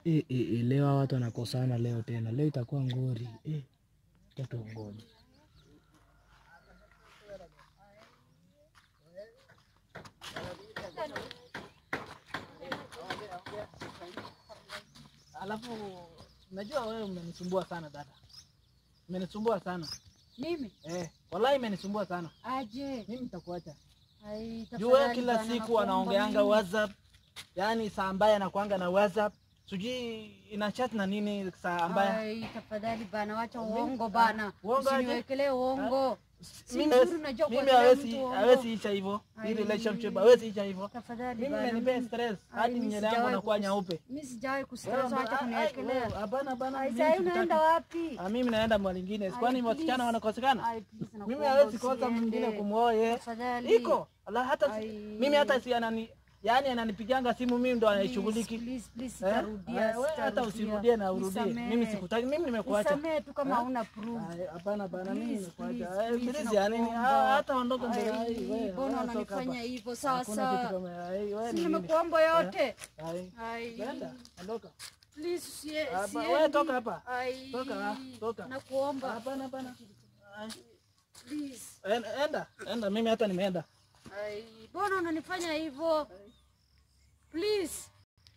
Eh, eh, eh, leo hawa watu wanakosana leo tena. Leo itakuwa ngori. Eh, tatu ngori. Alafu unajua wewe umenisumbua sana dada, umenisumbua sana Mimi eh, wallahi imenisumbua sana. aje? Mimi nitakuacha Ai, juu wewe tafadhali kila bana, siku nakuomba anaongeanga mimi. WhatsApp, yaani saa ambaye anakuanga na WhatsApp, sijui ina chat na nini saa ambaye Ai, tafadhali bana, wacha Mimi- uongo bana, uongo aje? usiniwekelee uongo. Si mimi nzuri, hawezi- unajua mimi kuongelea hawezi mtu uongo. hawezi isha hivyo, hii Ai. relationship hawezi isha hivyo. Tafadhali Mimi bana, imenipea mimi- stress Ai, hadi mimi nywele yangu sijawahi anakuwa kus- nyeupe. Mimi sijawahi Wewe kustress, amba- wacha ai, kuniwekelea. wewe, Hapana, hapana, Ai, mimi sasa sikutaki. unaenda wapi? Ah, mimi naenda mahali ingine, Ai, kwani wasichana please. wanakosekana? Ai, please, Mimi nakuomba hawezi kosa usiende. mwingine kumwoa yeye. Tafadhali. Iko ala hata si, Ai. mimi hata si anani yani ananipiganga simu mimi ndo Please, anaishughuliki. please, please, Eh? sitarudia, Eh, wewe hata sitarudia. usirudie na urudie. Nisamehe. Mimi sikutaki, mimi nimekuacha. Nisamehe tu kama Eh? hauna proof. Ai, Hapana, hapana, mimi Please, nimekuacha. please, Eh, please, Please ya nini? nakuomba. Ah, Hata ondoka mbele. Ai, Ai, wewe, mbona wewe toka unanifanya hapa. hivyo? Sawa Hakuna kitu sawa. kama ai, wewe Si ni nini? nimekuomba yote. Ai, Ai. Brenda, ondoka. Please, usie- Hapa, siendi. wewe toka hapa. Ai. Toka, ah, toka. Nakuomba. Hapana, hapana. Ai, Please. en- Enda, enda, mimi hata nimeenda. Ai, mbona unanifanya hivyo? Please.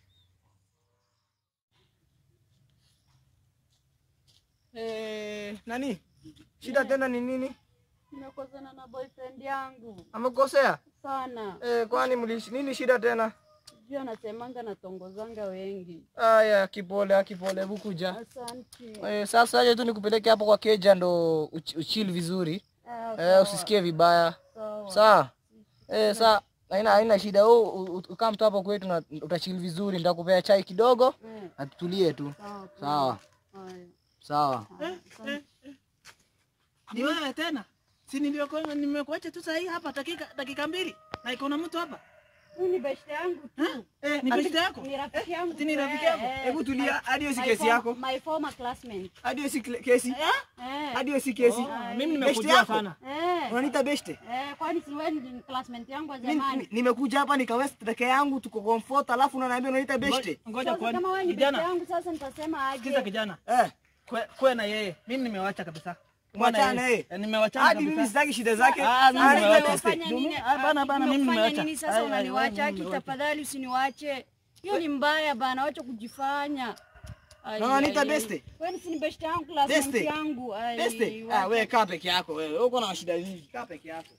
Eh, nani? Shida tena ni nini? Nimekosana na boyfriend yangu Amekosea? sana. Eh, kwani mlishi nini shida tena? Sijui anasemanga natongozanga wengi. Aya, kipole, kipole, hebu kuja. Asante. Eh, sasa aje tu nikupeleke hapo kwa keja ndo uch- uchill vizuri. Ah, Eh, sawa, usisikie vibaya. sawa. Sawa? Eh, saa haina haina shida. Wewe u- u- ukaa mtu hapo kwetu na utachill vizuri. Nitakupea chai kidogo Eh, na tutulie tu. sawa, poa. Sawa. Haya, Sawa. haya, asante. Ni wewe tena? Si niliokuwa nimekuacha tu sahi hapa dakika dakika mbili na iko na mtu hapa. Huyu ni best yangu tu. Eh, ni besti yako? Ni rafiki yangu. Ati ni tu, rafiki eh, yako? eh. Hebu tulia, hadi hiyo si My kesi form- yako. My former classmate. Hadi hiyo si kle- kesi. Eh. Hadi hiyo si kesi. Oh, mimi Besti nimekujua yako? sana. Eh. Unaniita beste? Eh, kwani si wewe ni classmate yangu wa Mimi- zamani? mi- nimekuja hapa nikawest peke yangu tuko comfort alafu unaniambia unaniita beste. Ngoja Sasa kwani kama wewe ni best kijana, yangu sasa nitasema sikiza aje? kijana. Eh. Kwe, kwe na yeye. Mimi nimewacha kabisa. Kwe na Mwachana yeye. yeye. Eh, Nimewachana Hadi mimi kabisa. sitaki shida zake. Ah, mimi Sasa nimewacha. nimefanya Ndio nini? mimi- ah, bana, bana, mimi Nimefanya nimewacha. nini sasa Ai, ai, unaniwacha? mimi Aki, nimewacha. tafadhali usiniwache. Hiyo ni mbaya bana, wacha kujifanya. Ai, Na unaniita ai, ai. beste? Wewe si ni best yangu, classmate Beste? yangu. Ai, Beste? wacha. Ah, wewe kaa peke yako wewe. Wewe uko na shida nyingi. Kaa peke yako.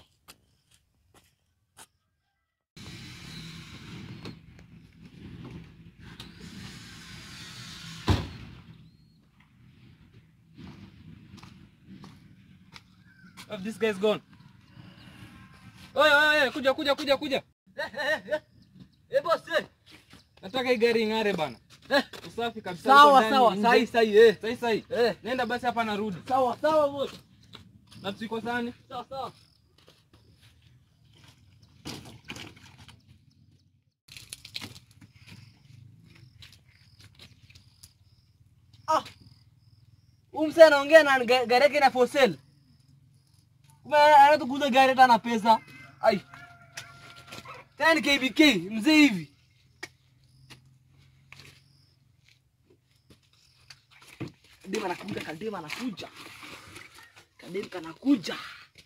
Oh, this guy is gone. Oye, oye, oye, kuja kuja kuja kuja. Eh boss. eh. Nataka hii gari ing'are bana. Usafi kabisa. Sawa uko ndani, sawa. nje. Sahi sahi eh. Sahi sahi. Eh. Nenda basi hapa narudi. Sawa sawa boss. Na tusikosane. Sawa sawa. Ah. Huyu msee anaongea na ga- gari yake na for sale. Kumbe anataka kuuza gari hata na pesa. Ai. Tena ni KBK mzee hivi. Kadema anakuja, Kadema anakuja. Kadema kanakuja.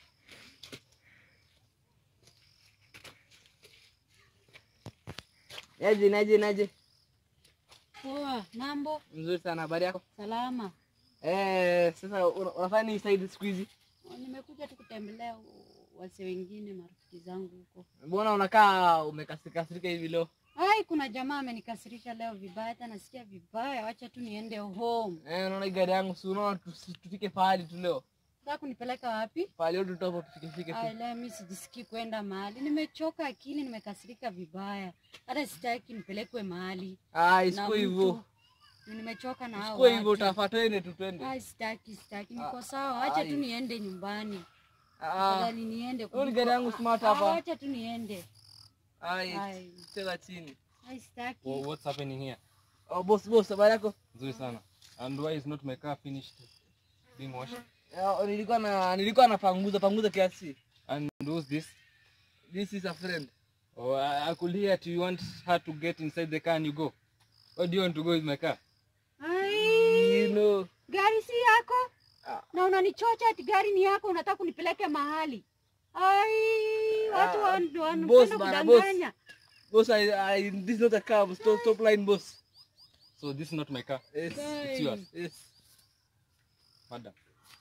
Naje naje naje. Poa, mambo Mzuri sana habari yako? salama. Eh, sasa una- unafanya nini side siku hizi? Nimekuja tu kutembelea wase wengine marafiki zangu huko. Mbona unakaa umekasirika kasirika hivi leo? Ai, kuna jamaa amenikasirisha leo vibaya, hata nasikia vibaya. Wacha tu niende home. Eh, unaona hii gari yangu si unaona tusi- tufike pahali tu leo. Sasa kunipeleka wapi? Pahali yote tutapo tufike fike Ai, tu. leo mimi sijisikii kwenda mahali. Nimechoka akili, nimekasirika vibaya. Hata sitaki nipelekwe mahali. Ah, na isiko mtu. hivyo. Nimechoka na hao Isiko hivyo watu. utafuata twende tu twende. Ai, sitaki, sitaki. Niko Ah, sawa. Acha ai. tu niende nyumbani. Ah, Afadhali niende. Hiyo ni kuliko- gari yangu smart Ah, hapa. Acha tu niende. ai, Ai. cheza chini. Ai, sitaki. Wha- What's happening here? Oh, boss boss, habari yako? Nzuri sana. And why is not my car finished being washed? Eh, nilikuwa na nilikuwa napanguza panguza kiasi. And who's this? This is a friend. Oh, I, I could hear that you want her to get inside the car and you go. What do you want to go with my car? Ai, You know. gari si yako Ah. na unanichocha ati gari ni yako, unataka kunipeleke mahali. Ai, watu Ah, wan- boss wanapenda bana, boss. kudanganya. Boss, I, I, this is not a car. Stop, stop line, boss. So this is not my car. Yes. It's yours. Yes. Madam.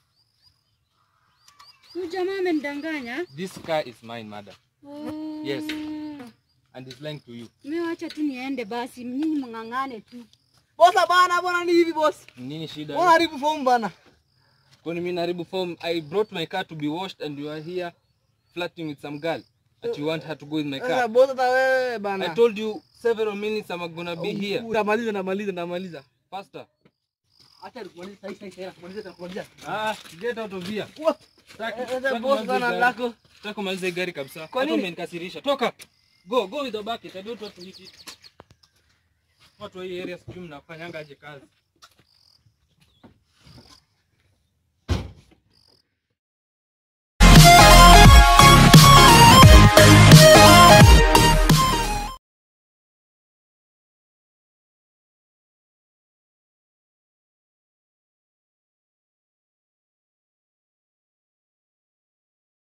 Huyu jamaa amenidanganya. This car is mine, madam. Oh. Yes. And he's lying to you. Mimi wacha tu niende basi, nyinyi mng'ang'ane tu. Boss, bana, bwana ni hivi boss. Nini shida? Bwana haribu form bana. Kwani mimi naharibu form? I brought my car to be washed and you are here flirting with some girl. That you want her to go with my Sasa car. boss hata wewe bana. I told you several minutes I'm gonna be here. Namaliza, namaliza, namaliza. Faster. Acha nikumalize sasa hivi, sasa kumaliza, kumaliza. Ah, get out of here. What? Sitaki- Eh, eh, sitaki boss kumaliza bana hii gari. lako. Sitaki kumaliza hii gari kabisa. Kwa Hata nini? umenikasirisha. Toka. Go, go with the bucket. I don't want to eat it. Watu wa hii area sijui mnafanyanga aje kazi.